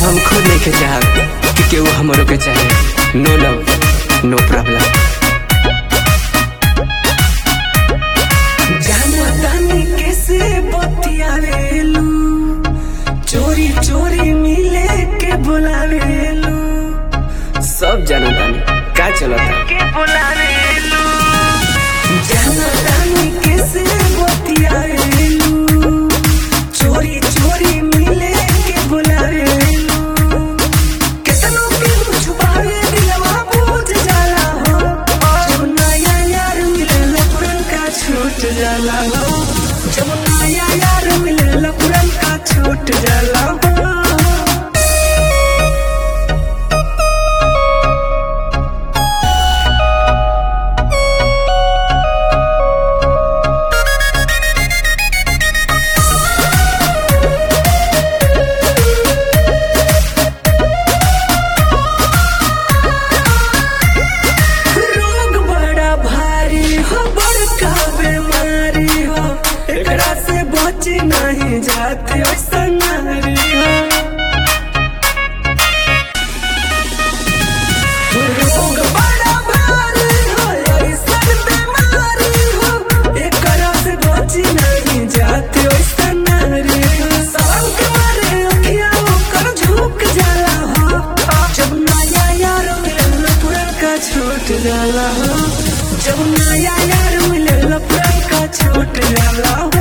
हम खुद नहीं के चाहब कि केहू हमरो के चाहे नो लव नो प्रॉब्लम जाना तानी कैसे बतियावेलू चोरी चोरी मिले के बुलावेलू सब जानो तानी का चलता के बुलावेलू जाना तानी कैसे बतियावेलू चोरी चोरी मिले के बुलावेलू कितनों के छुपावे दिलवा बूझ जाला हो जब नया यार मिले पुरन का छूट जाला हो जब नया यार मिले पुरन का छूट जाला हो रोग बड़ा भारी हो बड़का बीमारी हो एकरा से बच नहीं जाते ऐसा नारी हो रोग बड़ा भारी हो ऐसा बीमारी हो एकरा से बच नहीं जाते ऐसा नारी हो साल के मारे अखियाँ ओकर झुक जाला हो जब नया यार मिले पुरन का छूट जाला हो जब नया यार मिले पुरन का छूट जाला हो